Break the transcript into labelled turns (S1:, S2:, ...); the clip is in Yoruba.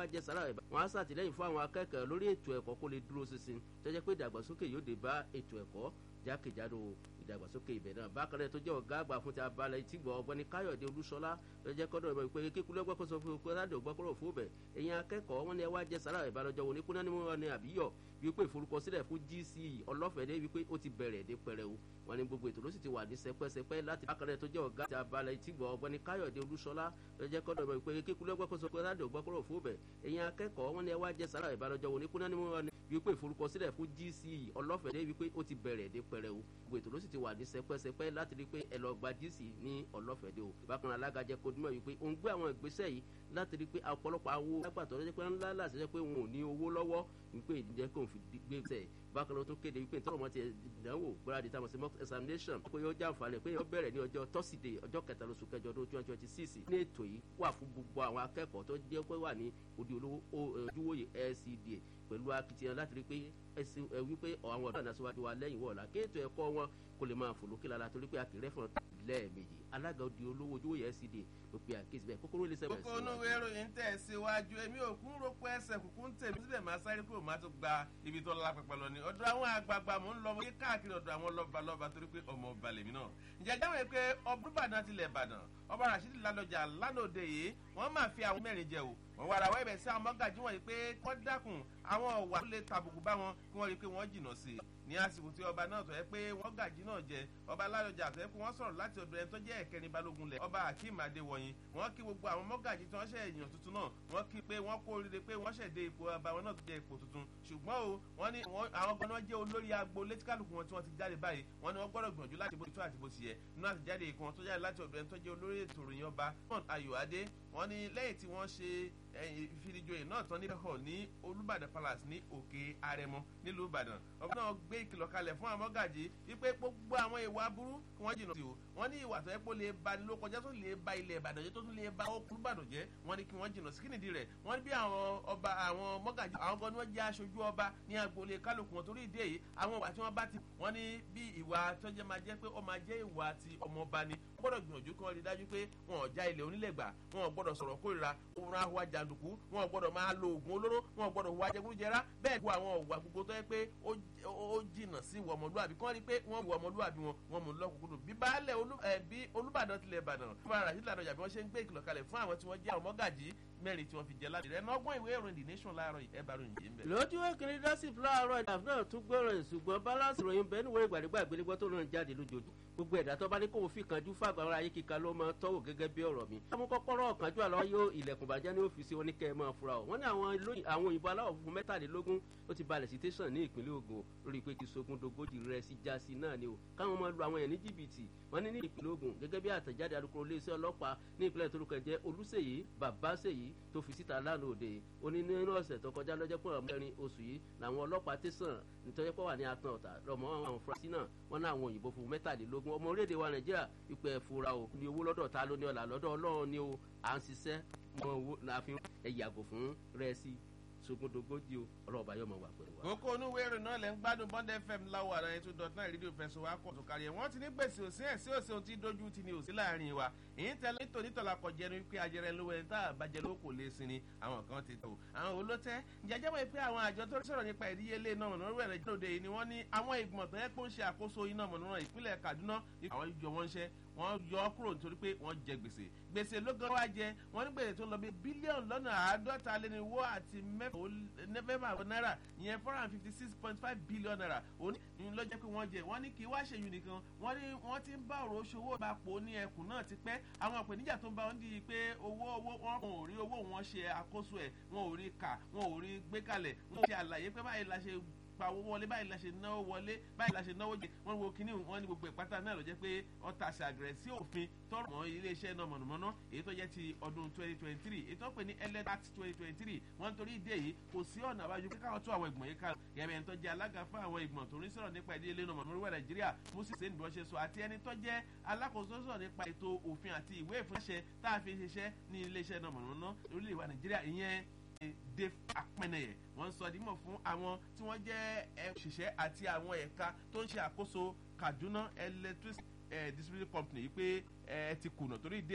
S1: wá jẹ sára ẹ̀ wọ́n á ṣàtìlẹ́yìn fún àwọn akẹ́kọ̀ọ́ lórí ètò ẹ̀kọ́ kó lè dúró ṣinṣin tó jẹ́ pé ìdàgbàsókè yóò dé bá ètò ẹ̀kọ́ jákèjádò ìdàgbàsókè ibẹ̀ náà bákan náà tó jẹ́ ọ̀gá àgbà fún ti abalẹ̀ ìtìgbọ̀ ọ̀gbẹ́ni káyọ̀dé olúṣọlá lọ́jọ́ kọ́dọ̀ ìmọ̀ ìpè kíkú lọ́gbọ́ kó sọ fún okòó ládùn gbọ́kọ́rọ̀ fún bẹ̀ ẹ̀yin akẹ́kọ̀ọ́ wọn ni ẹ wá jẹ sára ìbálòjọ́ wọn ní kúnná ní wọn ni àbíyọ̀ wípé ìforúkọsílẹ̀ fún GCE ọlọ́fẹ̀dé wípé ó ti bẹ̀rẹ̀ dé pẹrẹwu wọn ni gbogbo ètò ló sì ti wà ní sẹpẹ́sẹpẹ́ láti bákan náà tó jẹ́ ọ̀gá àti abalẹ̀ ìtìgbọ̀ ọ̀gbẹ́ni káyọ̀dé olúṣọlá lọ́jọ́ kọ́dọ̀ ìmọ̀ ìpè kíkú lọ́gbọ́ kó sọ fún ládùn gbọ́kọ́rọ̀ fún bẹ̀ ẹ̀yin akẹ́kọ̀ọ́ wọn ni ẹ wá jẹ sára ìbálòjọ́ wọn ní kúnná ní wọn ni wípé ìforúkọsílẹ̀ fún GCE ọlọ́fẹ̀dé wípé ó ti bẹ̀rẹ̀ dé pẹrẹwu gbogbo ètò ló sì ti wà ní sẹpẹ́sẹpẹ́ láti rí pé ẹ lọ gba GCE ní ọlọ́fẹ̀dé o bákan náà alága jẹ́ kó dúmọ̀ wípé òun gbé àwọn ìgbésẹ̀ yìí láti rí pé ọ̀pọ̀lọpọ̀ awo lágbàtọ́ lọ́jọ́ pé ńlá láti jẹ́ pé wọn ò ní owó lọ́wọ́ wípé ìdíjẹ́ kò fi gbé sẹ̀ bákan náà tó kéde wípé nítorí wọn ti ìdánwò gbáradì táwọn sí mock examination pé yóò jàǹfààní pé yóò bẹ̀rẹ̀ ní ọjọ́ tọ́sídẹ̀ẹ́ ọjọ́ kẹta lóṣù kẹjọ ọdún twenty twenty six ní ètò yìí wà fún gbogbo àwọn akẹ́kọ̀ọ́ tó jẹ́ pé wà ní odi olówó ojúwòye LCDA pẹ̀lú akitiyan láti rí pé wípé àwọn ọ̀dọ́ àná síwájú wa lẹ́yìn wọ̀ọ̀la kí ètò ẹ̀kọ́ wọn kó lè máa fò lókè lára torí pé akéré fún lẹ́ẹ̀mejì alága odi olówó ojúwòye LCDA ló pe àkíyèsí bẹ́ẹ̀ kókóró lè sẹ́wọ̀n
S2: kókó onúwé ìròyìn tẹ̀ síwájú èmi ò kún rògbò ẹsẹ̀ kúkú ń tèmi síbẹ̀ máa sáré kúrò máa tó gba ibi tó lọ́la pẹpẹ lọ ni ọ̀dọ̀ àwọn àgbààgbà mò ń lọ yé káàkiri ọ̀dọ̀ àwọn lọ́ba lọ́ba torí pé ọmọ ọba lèmi náà ǹjẹ́ jáwé pé ọbúrúbàdàn tilẹ̀ ìbàdàn ọba rasheed lálọ́jà lánàá yìí wọ́n máa fi àwọn mẹ́rin jẹ o wọ́n wá rawọ́ ẹ̀bẹ̀ sí àwọn mọ́gàjí wọ̀nyí pé wọ́n dákun àwọn ọ̀wà tó lè tàbùkù bá wọn kí wọ́n rí i pé wọ́n jìnnà sí i ní àsìkò tí ọba náà tọ́ ẹ pé wọ́n gàjí náà jẹ ọba lálọ́jà tọ́ ẹ pé wọ́n sọ̀rọ̀ láti ọ̀dọ̀ ẹni tó jẹ́ ẹ̀kẹrin balógun lẹ̀ ọba akeem adéwọ̀yìn wọ́n kí gbogbo àwọn mọ́gàjí tí wọ́n ṣe èèyàn tuntun náà wọ́n kí pé wọ́n kó oríire pé wọ́n ṣẹ̀ dé ipò ọba wọn náà tó jẹ́ ipò tuntun ṣùgbọ́n o wọ́n ní àwọn gan-an jẹ́ olórí agbo létíkàlùkù wọn tí wọ́n ti jáde báyìí wọ́n ní wọ́n gbọ́dọ̀ gbìyànjú láti bó ti tó àti bó ti yẹ nínú àtijáde ìkan tó jáde láti ọ̀dọ̀ ẹni tó jẹ́ olórí ètò ìròyìn ọba ayọ̀ adé wọ́n ní lẹ́yìn tí wọ́n ṣe ìfinijoyè náà tán níbẹ̀ hàn ní olùbàdàn palace ní òkè arẹmọ nílùú ìbàdàn ọba náà gbé ìkìlọ̀ kalẹ̀ fún àwọn mọ́gàjì wípé gbogbo àwọn ìwà burú kí wọ́n jìnnà sí o wọ́n ní ìwà tó yẹ kó lè ba ní ló kọjá tó lè ba ilẹ̀ ìbàdàn jẹ́ tó tún lè ba olùbàdàn jẹ́ wọ́n ní kí wọ́n jìnnà sí kí nìdí rẹ̀ wọ́n ní bí àwọn ọba àwọn mọ́gàjì àwọn gan ni wọ́n jẹ́ aṣojú ọba ní agboolé kálukú wọn torí ìdí èyí àwọn ìwà tí wọ́n bá ti wọ́n ní bí ìwà tó jẹ́ máa jẹ́ pé ó máa jẹ́ ìwà ti ọmọọba ni gbọ́dọ̀ gbìyànjú kí wọ́n rí dájú pé wọn ò já ilẹ̀ onílẹ̀ gbà wọn ò gbọ́dọ̀ sọ̀rọ̀ kórìíra òun àwa jàǹdùkú wọn ò gbọ́dọ̀ máa lo oògùn olóró wọn ò gbọ́dọ̀ hùwà jẹgúdújẹrá bẹ́ẹ̀ kó àwọn ọ̀wà gbogbo tó yẹ pé ó jìnnà sí ìwà ọmọlúwàbí kí wọ́n rí pé wọ́n wù ọmọlúwàbí wọn wọn mú lọ́kùnkúndùn bí baálẹ̀ bí olúbàdàn tilẹ̀ ìbàdàn fún ara àti ìlànà ìjàmbá wọn ṣe ń gbé ìkìlọ̀ kalẹ̀ fún àwọn tí wọ́n jẹ́ àwọn mọ́gàjì mẹ́rin tí wọ́n fi jẹ láti rẹ̀ nọ́gbọ́n ìwé ìròyìn the nation láàárọ̀ ẹ̀ bá ròyìn yìí ń bẹ̀.
S1: lójú ìkíni dásìf láàárọ̀ ìdààmú náà tún gbọ́rọ̀ ṣùgbọ́n balance ìròyìn bẹ́ẹ̀ níwọ̀n ìgbàdégbà ìgbélégbọ́ tó lóun jáde lójoojúmọ́ gbogbo ẹ̀dá tó bá ní kóun fi kanjú fàgbà ara ayé kíka ló máa tọ́wò gẹ́gẹ́ bí ọ̀rọ̀ mi. àwọn kọ́kọ́rọ́ kanjú àlọ́ yóò ilẹ̀kùn bàjẹ́ ní ọ́fíìsì oníkẹ́ ẹ̀ máa fura o. wọ́n ní àwọn òyìnbó aláwọ̀ funfun mẹ́tàlélógún ó ti balẹ̀ sí tẹ̀sán ní ìpínlẹ̀ Ògùn lórí pé kí sogun dogójì rẹ̀ sí jásí náà ni o. káwọn máa lu àwọn yẹn ní jìbìtì wọ́n ní ní ìpínlẹ̀ Ògùn gẹ́gẹ́ bí àtẹ̀jáde alukoro iléeṣẹ́ ọlọ́pàá ní ìpínlẹ̀ torúkọ jẹ́ Olúṣèyí Babáṣèyí tó fi síta lánàá òde ó ní nínú ọ̀sẹ̀ tó kọjá lọ́jọ́ pọ̀ mẹ́rin oṣù yìí làwọn ọlọ́pàá tẹ̀sán nítorí pé wà ní atan ọ̀tà lọ́mọ àwọn fúrásì náà wọ́n ní àwọn òyìnbó fún mẹ́tàlélógún ọmọ orílẹ̀-èdè wa Nàìjíríà ipò ẹ̀fúra o ní owó lọ́dọ̀ ta ló ní ọ̀là lọ́dọ̀ Ọlọ́run ni o à ń ṣiṣẹ́ mọ owó láàfin ẹ̀ yàgò fún rẹ́ẹ̀sì sogundogoji o ọlọ́ọ̀bá yóò mọ̀ wà pẹ̀lú wa.
S2: kókó onúwé ìròyìn náà lẹ́ ń gbádùn bond fm láwọ̀ àrà ètò dot nine rédíò fẹsọ̀ wa kọ̀ tó kárí ẹ̀ wọ́n ti ní gbèsè òsín ẹ̀ sí òsín ohun tí dojú ti ní òsín láàrin wa èyí tẹ nítorí tọ́lá kọ jẹnu wípé ajẹrẹ lówó ẹni tá a bàjẹ́ ló kò lè sinmi àwọn kan ti tó àwọn olótẹ́ jẹjẹ́ wọ́n pé àwọn àjọ tó sọ̀rọ̀ nípa ìdíyelé iná mọ̀nàmọ́ná rẹ̀ lóde yìí ni wọ́n ní àwọn ìgbìmọ̀ tó yẹ kó ń ṣe àkóso iná mọ̀nàmọ́ná ìpínlẹ̀ Kaduna àwọn ìjọ wọn ń ṣẹ́ wọ́n yọ ọ́ kúrò nítorí pé wọ́n jẹ gbèsè gbèsè ló gan wá jẹ wọ́n ní gbèsè tó lọ bí bílíọ̀nù lọ́nà àádọ́ta lé ní wó àti mẹ́fà náírà ìyẹn four hundred fifty six point five billion naira òní ló jẹ́ pé wọ́n jẹ wọ́n ní kí wá ṣèyún nìkan wọ́n ní wọ́n ti ń bá ọ̀rọ̀ oṣòwò ìbápo ní ẹkùn náà ti pẹ́ àwọn ìpèníjà tó ń bá wọn di pé owó owó wọn ò rí owó wọn ṣe àkóso ẹ̀ wọn ò rí kà wọn ò rí gbé kalẹ̀ wọn ṣe àlàyé pé báyìí la ṣe pa owó wọlé báyìí la ṣe náwó wọlé báyìí la ṣe náwó jẹ wọn wo kíní wọn ní gbogbo ìpátá náà ló jẹ́ pé wọn ta ṣàgẹrẹ sí òfin tọrọ mọ́ iléeṣẹ́ náà mọ̀nàmọ́ná èyí tó jẹ́ ti ọdún twenty twenty three èyí tó pè ní elect twenty twenty three wọn nítorí ìdí èyí kò sí ọ̀nà àbájọ pé káwọn tó àwọn ìgbọ̀n yìí ká yẹ̀bẹ̀ ẹni tó jẹ́ alága fún àwọn ìgbọ̀n tó ń sọ̀rọ̀ nípa ìdílé náà mọ̀nàmọ́ná nàìjíríà moses sèǹdì bọ́ ṣe sọ àti ẹni tó jẹ́ alákòóso sọ̀rọ̀ nípa ètò òfin àti ìwé ìfúnṣẹ́ tá a fi ṣiṣẹ́ ní iléeṣẹ́ náà mọ̀nàmọ́ná orílẹ̀ ìwà nàìjíríà ìyẹn dave apẹnẹyẹ wọ́n sọ dímọ̀ fún àwọn tí wọ́n jẹ́ òṣìṣẹ́ àti àwọn ẹ̀ka tó ń ṣe àkóso Kaduna Electricity Distribution Company yìí pé ẹ ti kùnà torí